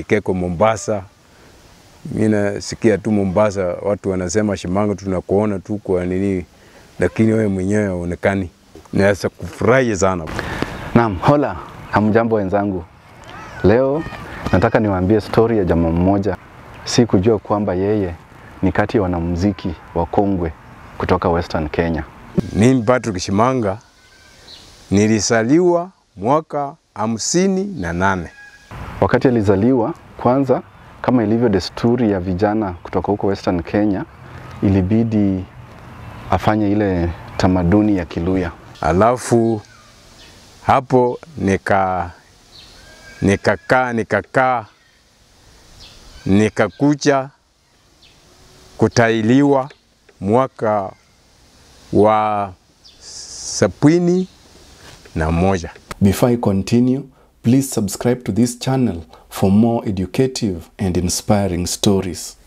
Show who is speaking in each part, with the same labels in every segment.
Speaker 1: Keko Mombasa. Mimi nasikia tu Mombasa watu wanasema Shimango, tunakuona tu kwa nini, lakini wewe mwenyewe haonekani. Naweza kufurahi sana.
Speaker 2: Naam, hola, hamjambo wenzangu. Leo nataka niwaambie stori ya jamaa mmoja. Si kujua kwamba yeye ni kati ya wanamuziki wakongwe kutoka Western Kenya.
Speaker 1: Mimi Patrick Shimanga nilisaliwa mwaka hamsini na nane.
Speaker 2: Wakati alizaliwa, kwanza, kama ilivyo desturi ya vijana kutoka huko Western Kenya, ilibidi afanye ile tamaduni ya Kiluya.
Speaker 1: Alafu hapo nika nikakaa nikakaa nikakucha kutailiwa mwaka wa sabini na moja.
Speaker 3: Before I continue, please subscribe to this channel for more educative and inspiring stories.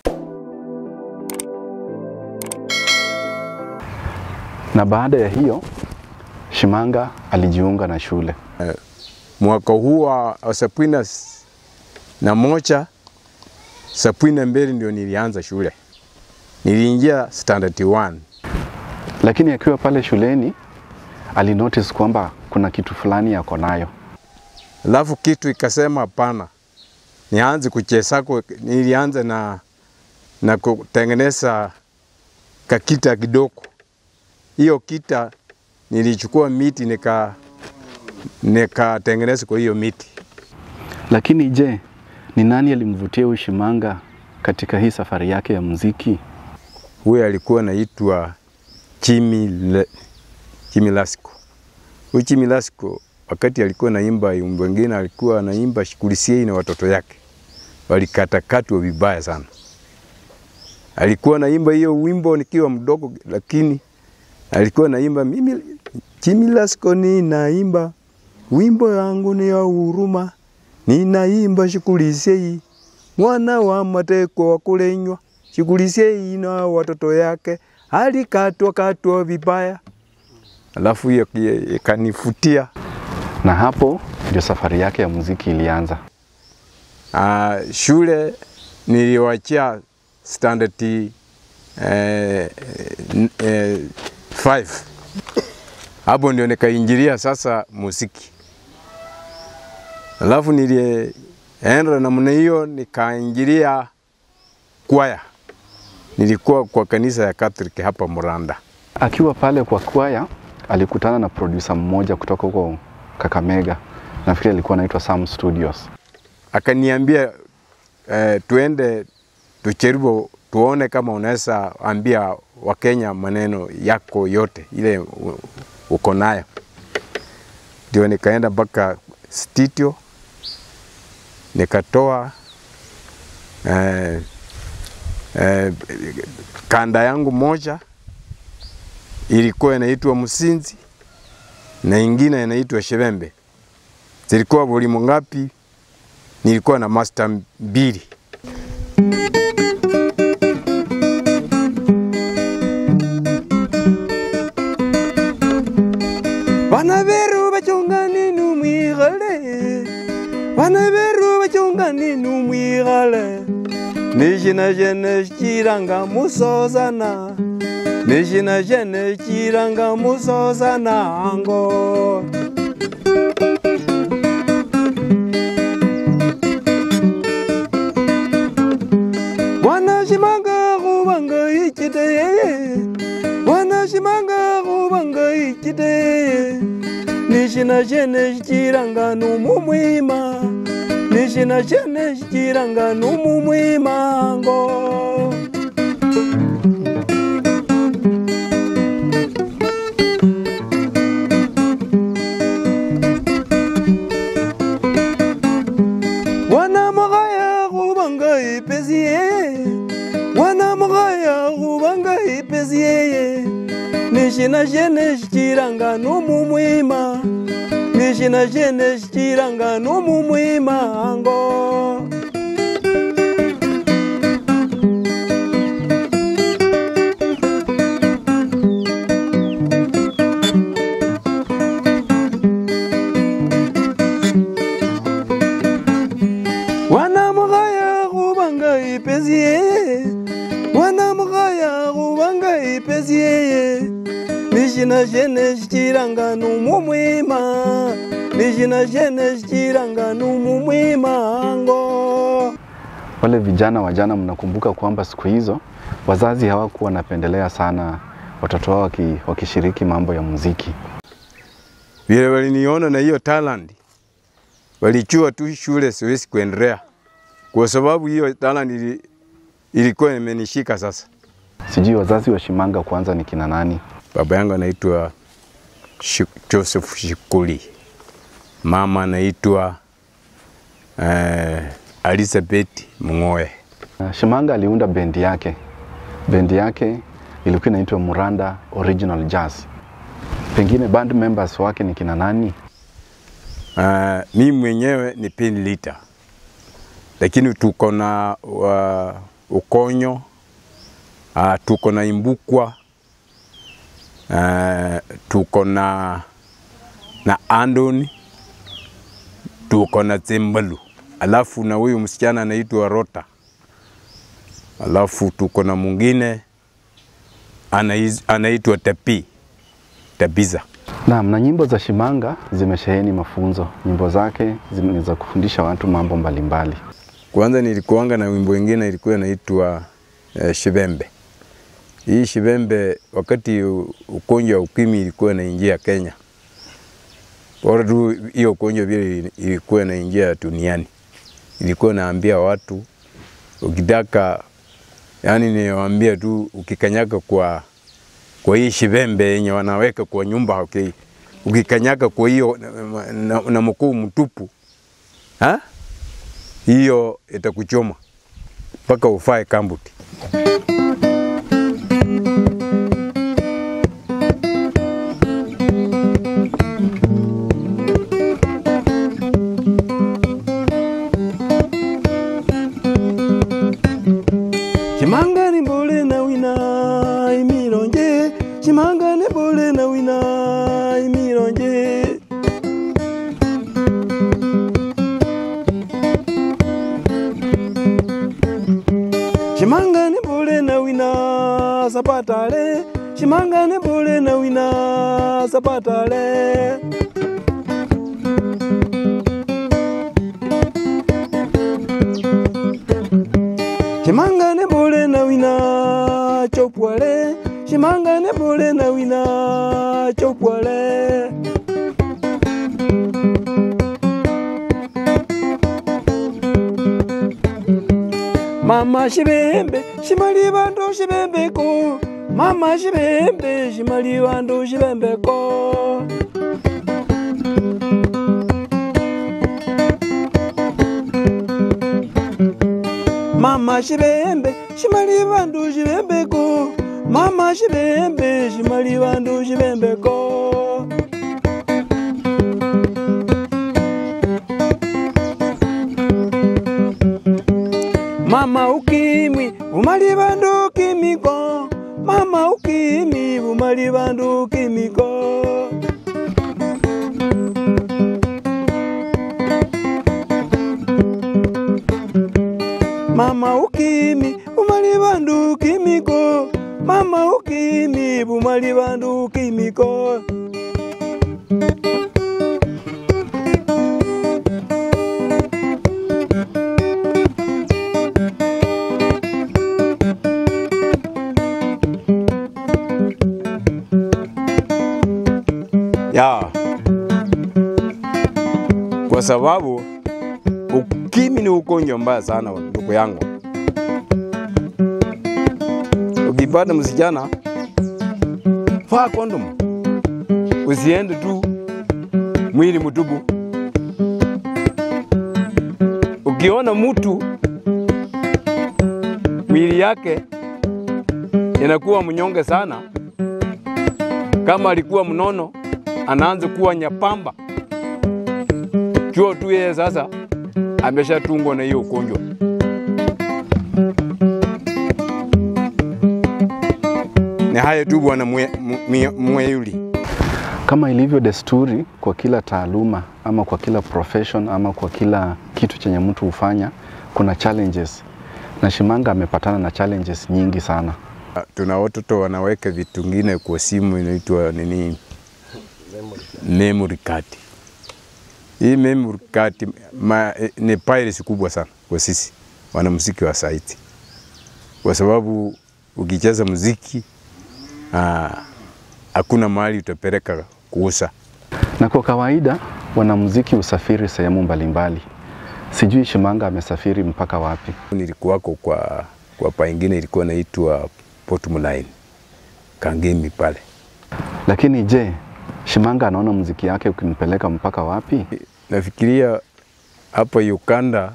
Speaker 2: Na baada ya hiyo, Shimanga alijiunga na shule.
Speaker 1: Mwaka huu wa wa sabini na s- na moja sabini na mbili ndio nilianza shule, niliingia standard 1
Speaker 2: Lakini akiwa pale shuleni alinotice kwamba kuna kitu fulani yako nayo.
Speaker 1: Alafu kitu ikasema hapana, nianze kuchezako. Nilianza na, na kutengeneza kakita kidogo. Hiyo kita nilichukua miti nika nikatengeneza kwa hiyo miti.
Speaker 2: Lakini je, ni nani alimvutia huyu Shimanga katika hii safari yake ya muziki?
Speaker 1: Huyo alikuwa anaitwa Jimmy, Le, Jimmy Lasco. Huyu Jimmy Lasco wakati alikuwa naimba wimbo wengine alikuwa anaimba Shikulisie na watoto yake walikatakatwa vibaya sana. Alikuwa naimba hiyo wimbo nikiwa mdogo, lakini alikuwa naimba mimi Jimmy Lasco ninaimba wimbo yangu ni ya huruma, ninaimba Shikulisie mwana wa mateko wa kulenywa Shikulisie na watoto yake alikatwa katwa vibaya. Alafu hiyo ki- ikanifutia.
Speaker 2: Na hapo ndio safari yake ya muziki ilianza.
Speaker 1: Uh, shule niliwachia standard eh, n- eh, five. Hapo ndio nikaingilia sasa muziki. Alafu nilienda namna hiyo nikaingilia kwaya. Nilikuwa kwa kanisa ya Catholic hapa Muranda.
Speaker 2: Akiwa pale kwa kwaya alikutana na producer mmoja kutoka huko Kakamega. Nafikiri alikuwa anaitwa Sam Studios.
Speaker 1: akaniambia eh, tuende tujaribu tuone kama unaweza ambia Wakenya maneno yako yote ile u- uko nayo. Ndio nikaenda mpaka studio nikatoa eh, eh, kanda yangu moja ilikuwa inaitwa Msinzi na ingine inaitwa Shevembe. Zilikuwa volume ngapi? nilikuwa na master mbili. Bana beru bachongani numwigale Bana beru bachongani numwigale Nishina jene chiranga musosana Nishina jene chiranga musosana ango wanashimanga khubanga ichite wanashimanga khubanga ichite nishina shene shichiranga numumwima nishina shene shichiranga numumwimango wanamugaya khubanga ipesie wanamugaya khubanga ipesie nishina shene shichiranga numumwima nishina shene shichiranga numumwimango wanamugaya
Speaker 4: nishina shene shichiranga numumwima nishina shene shichiranga numumwimango
Speaker 2: Wale vijana wa jana, mnakumbuka kwamba siku hizo wazazi hawakuwa wanapendelea sana watoto wao waki, wakishiriki mambo ya muziki.
Speaker 1: Vile waliniona na hiyo talent, walichua tu shule, siwezi kuendelea kwa sababu hiyo talent ili, ilikuwa imenishika sasa.
Speaker 2: Sijui wazazi wa Shimanga kwanza ni kina nani?
Speaker 1: Baba yangu anaitwa Shi- Joseph Shikuli, mama anaitwa eh, Elizabeth Mng'oe.
Speaker 2: Uh, Shimanga aliunda bendi yake. Bendi yake ilikuwa inaitwa Muranda Original Jazz. Pengine band members wake ni kina nani?
Speaker 1: Uh, mimi mwenyewe ni pin leader, lakini tuko na uh, Ukonyo uh, tuko na Imbukwa uh, tuko na na Andoni tuko na Zembalu, alafu na huyu msichana anaitwa Rota, alafu tuko na mwingine anais- anaitwa Tapi Tabiza.
Speaker 2: Naam, na nyimbo za Shimanga zimesheheni mafunzo. Nyimbo zake zime- ni za kufundisha watu mambo mbalimbali.
Speaker 1: Kwanza nilikuanga na wimbo wengine ilikuwa inaitwa eh, Shibembe. Hii Shibembe wakati u- ugonjwa wa ukimwi ilikuwa inaingia Kenya, bora tu hiyo ugonjwa vile ili- ilikuwa inaingia duniani, ilikuwa naambia watu ukitaka, yani niwaambia tu ukikanyaka kwa kwa hii shibembe yenye wanaweka kwa nyumba okay. Ukikanyaka kwa hiyo na, na, na mkuu mtupu ha? hiyo itakuchoma mpaka ufae kambuti.
Speaker 4: Shimanga ni bole na wina imironje Shimanga ni bole na wina imironje Shimanga ni bole na wina sapatale Shimanga ni bole na wina sapatale Shimanga ne bole na wina chopwale Shimanga ne bole na wina chopwale Mama shibembe shimali bandu shibembe ko Mama shibembe shimali bandu shibembe ko Mama shibembe shimali bandu shibembe ko Mama shibembe shimali bandu shibembe ko Mama ukimwi umali bandu kimiko Mama ukimwi umali bandu kimiko Mama ukimi umali bandu kimiko Mama ukimi umali bandu kimiko
Speaker 1: ya kwa sababu ukimwi ni ugonjwa mbaya sana, ndugu yangu. Ukipata msichana, vaa kondomu, usiende tu mwili mtupu. Ukiona mtu mwili yake inakuwa mnyonge sana, kama alikuwa mnono anaanza kuwa nyapamba, jua tu yeye sasa ameshatungwa na hiyo ugonjwa. Ni haya tu bwana Mwe- Mwe- Mweyuli.
Speaker 2: Kama ilivyo desturi kwa kila taaluma ama kwa kila profession ama kwa kila kitu chenye mtu hufanya, kuna challenges, na Shimanga amepatana na challenges nyingi sana.
Speaker 1: Tuna watoto wanaweka vitu ngine kwa simu inaitwa nini, memory card. Hii memory card ma, eh, ni piracy kubwa sana kwa sisi wanamuziki wa saiti, kwa sababu ukicheza muziki ah, hakuna mahali utapeleka kuuza.
Speaker 2: Na kwa kawaida wanamuziki husafiri sehemu mbalimbali. Sijui Shimanga amesafiri mpaka wapi?
Speaker 1: Nilikuwako kwa kwa paingine ilikuwa naitwa Port Mulaini Kangemi pale.
Speaker 2: Lakini je, Shimanga anaona muziki yake ukimpeleka mpaka wapi?
Speaker 1: Nafikiria hapa Uganda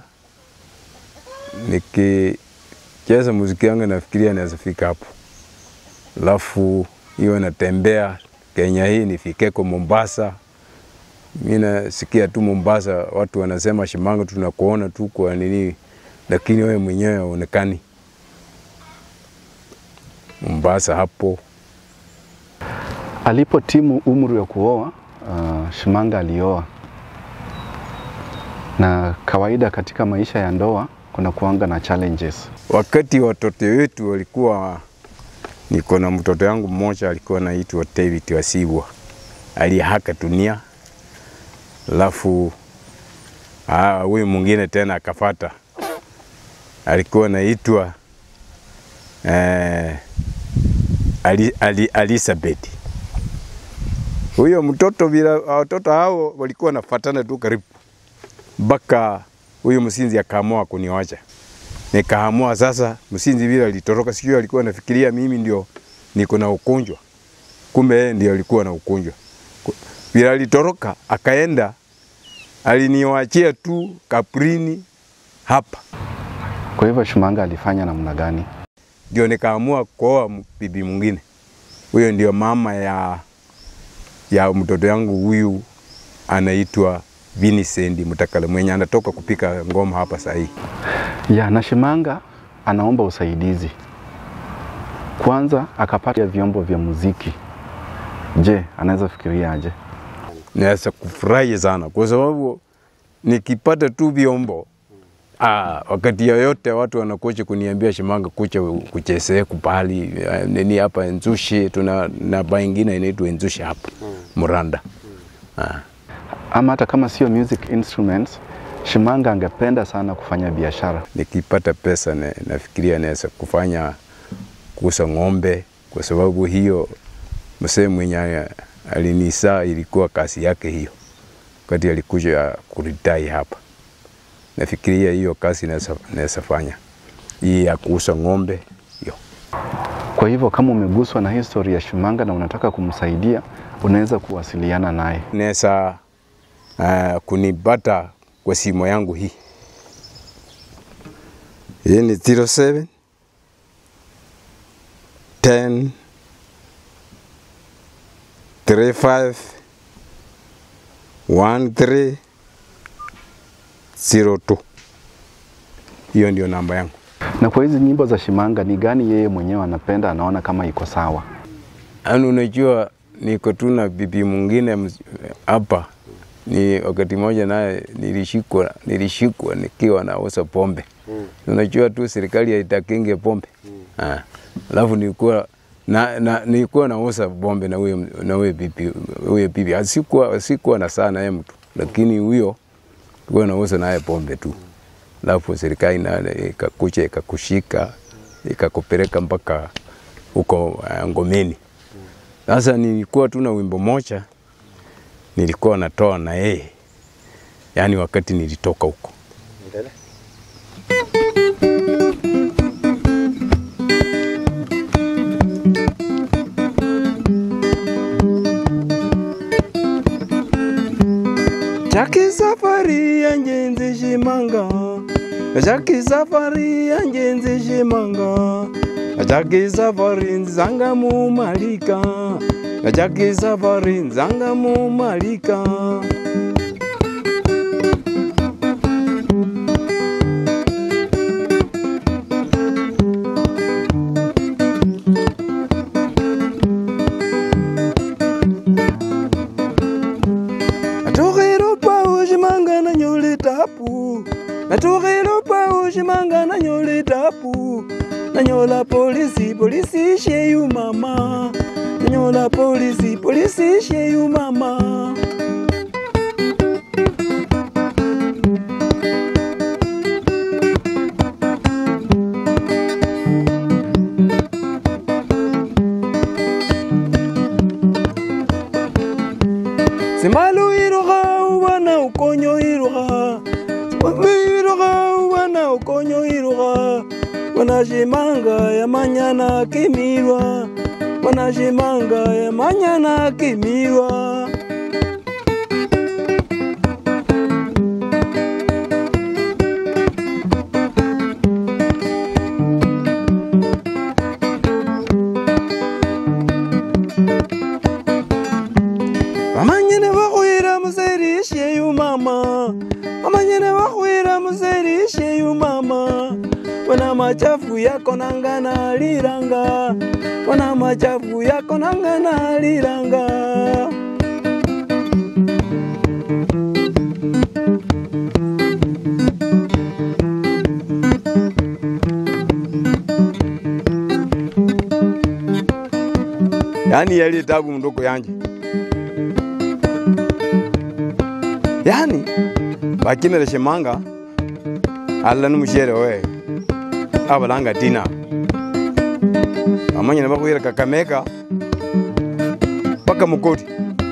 Speaker 1: nikicheza muziki wangu nafikiria naweza fika hapo, alafu hiyo natembea Kenya hii nifikeko Mombasa. Mi nasikia tu Mombasa watu wanasema Shimanga, tunakuona tu kwa nini, lakini wewe mwenyewe haonekani Mombasa hapo.
Speaker 2: Alipotimu umri wa kuoa, uh, Shimanga alioa. Na kawaida katika maisha ya ndoa kuna kuanga na challenges.
Speaker 1: Wakati watoto wetu walikuwa, niko na mtoto yangu mmoja alikuwa anaitwa David Wasibwa, aliyehaka dunia, alafu ah, huyu mwingine tena akafata, alikuwa anaitwa eh, Ali, Ali, Elizabeth. Huyo mtoto bila watoto hao walikuwa nafatana tu karibu mpaka huyu msinzi akaamua kuniwacha. Nikaamua sasa, msinzi vile alitoroka, sijui alikuwa anafikiria mimi ndio niko na ugonjwa, kumbe yeye ndio alikuwa na ugonjwa. Ku- Vile alitoroka akaenda, aliniwachia tu kaprini hapa,
Speaker 2: Kwa hivyo Shimanga alifanya namna gani?
Speaker 1: ndio nikaamua kuoa m- bibi mwingine. Huyo ndio mama ya ya mtoto yangu huyu anaitwa Vincent Mutakala mwenye anatoka kupika ngoma hapa sahii.
Speaker 2: Ya, na Shimanga anaomba usaidizi. Kwanza akapata vyombo vya muziki. Je, anaweza fikiria aje?
Speaker 1: naweza kufurahi sana kwa sababu nikipata tu vyombo ah, wakati yoyote watu wanakuja kuniambia Shimanga, kucha kuchezee kupali eh, nini hapa Nzushi, tuna na baa ingine inaitwa Nzushi hapa Muranda ah.
Speaker 2: Ama hata kama sio music instruments, Shimanga angependa sana kufanya biashara.
Speaker 1: Nikipata pesa na, nafikiria naweza kufanya kuuza ng'ombe, kwa sababu hiyo msee mwenye alinisaa ilikuwa kazi yake hiyo, wakati alikuja kuritai hapa. Nafikiria hiyo kazi naweza naweza fanya hii ya kuuza ng'ombe hiyo.
Speaker 2: Kwa hivyo kama umeguswa na history ya Shimanga na unataka kumsaidia, unaweza kuwasiliana naye.
Speaker 1: Naweza uh, kunipata kwa simu yangu hii. Hii ni 07 10 35 13 02. Hiyo ndio namba yangu.
Speaker 2: Na kwa hizi nyimbo za Shimanga, ni gani yeye mwenyewe anapenda, anaona kama iko sawa?
Speaker 1: Yaani unajua niko tu na bibi mwingine ms- hapa ni wakati mmoja naye nilishikwa nilishikwa nikiwa nauza pombe. Unajua tu serikali haitakinge pombe. Ah. Alafu nilikuwa na, na nilikuwa nauza pombe na huyo na huyo bibi huyo bibi. Asikuwa sikuwa na sana yeye mtu. Lakini huyo tulikuwa nauza naye pombe tu. Alafu serikali nayo ikakuja ikakushika ikakupeleka mpaka huko uh, Ngomeni. Sasa nilikuwa tu na wimbo moja nilikuwa natoa na yeye, yaani wakati nilitoka huko.
Speaker 4: Jaki safari ya njenzi shimanga Jaki safari ya njenzi shimanga Jaki safari nzanga mu malika Jaki safari nzanga mu malika Natokero pa ushimanga na nyole tapu Natokero pa ushimanga na nyole tapu nanyola polisi polisi sheyu mama nanyola polisi polisi sheyu mama Simalu iroha ubana ukonyo iroha Simalu iroha ubana ukonyo iroha Wanashimanga ya manyana kimirwa Wanashimanga ya manyana kimirwa Amanyene bakhwira muserishe yu mama Amanyene bakhwira muserishe yu mama Wana machafu yako nangana liranga Wana machafu yako nangana liranga Yani yali tabu mndoko yanje yani bakimele shemanga alla numushere we abalanga tina amanyene bakhwira kakameka paka mukoti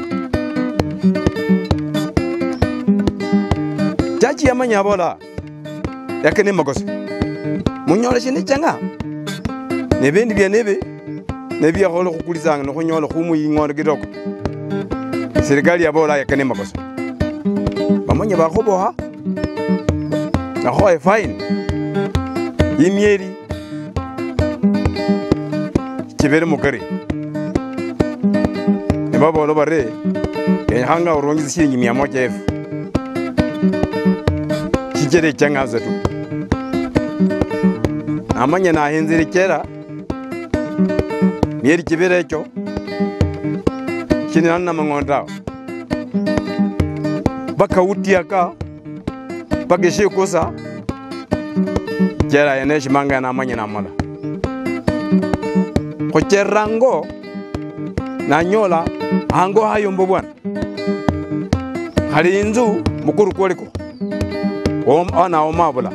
Speaker 4: chachi yamanya abola yakene makosa munyola shini changa nebindi byenebe nebyakhola khukulisanga nekhunyola khumuying'ondo kitoko serikali yabola yakene makosa bamanye bakhuboha nakhoye fine imyeri chibere mukari nebabola bare kenyakhanga urungise shilingi mia moja efu shichere ichang'asa tu namanye nahenzile chera myeri chibere echo shinilani na mang'ondao bakawutiaka bageshikusa chera yene shimanga namanye namala khucherera ngo nanyola hango hayombo bwana khali inzu mukuru kwoliko anaomabula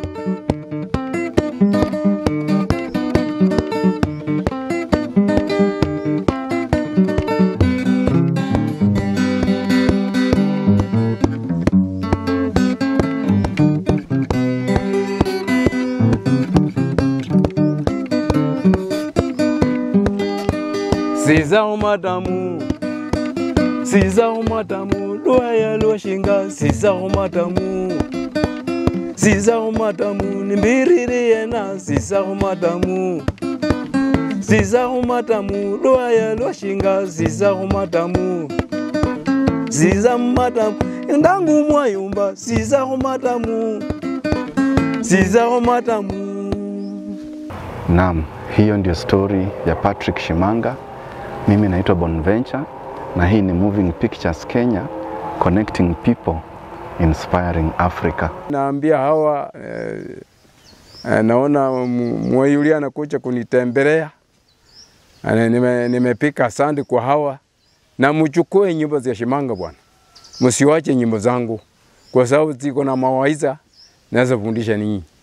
Speaker 4: Siza umatamu Siza umatamu Luaya luashinga Siza umatamu Siza umatamu Nimbiriri yena Siza umatamu Siza umatamu Luaya luashinga Siza umatamu Siza umatamu Ndangu mwayumba Siza umatamu Siza umatamu
Speaker 2: Naam, hiyo ndio story ya Patrick Shimanga. Mimi naitwa Bonventure na hii ni Moving Pictures Kenya, connecting people, inspiring Africa.
Speaker 1: naambia hawa eh, eh, naona mu- mweyuli anakuja kunitembelea Ana- nime- nimepika asante kwa hawa na mchukue nyimbo za Shimanga bwana, msiwache nyimbo zangu kwa sababu ziko na mawaidha naweza fundisha ninyi.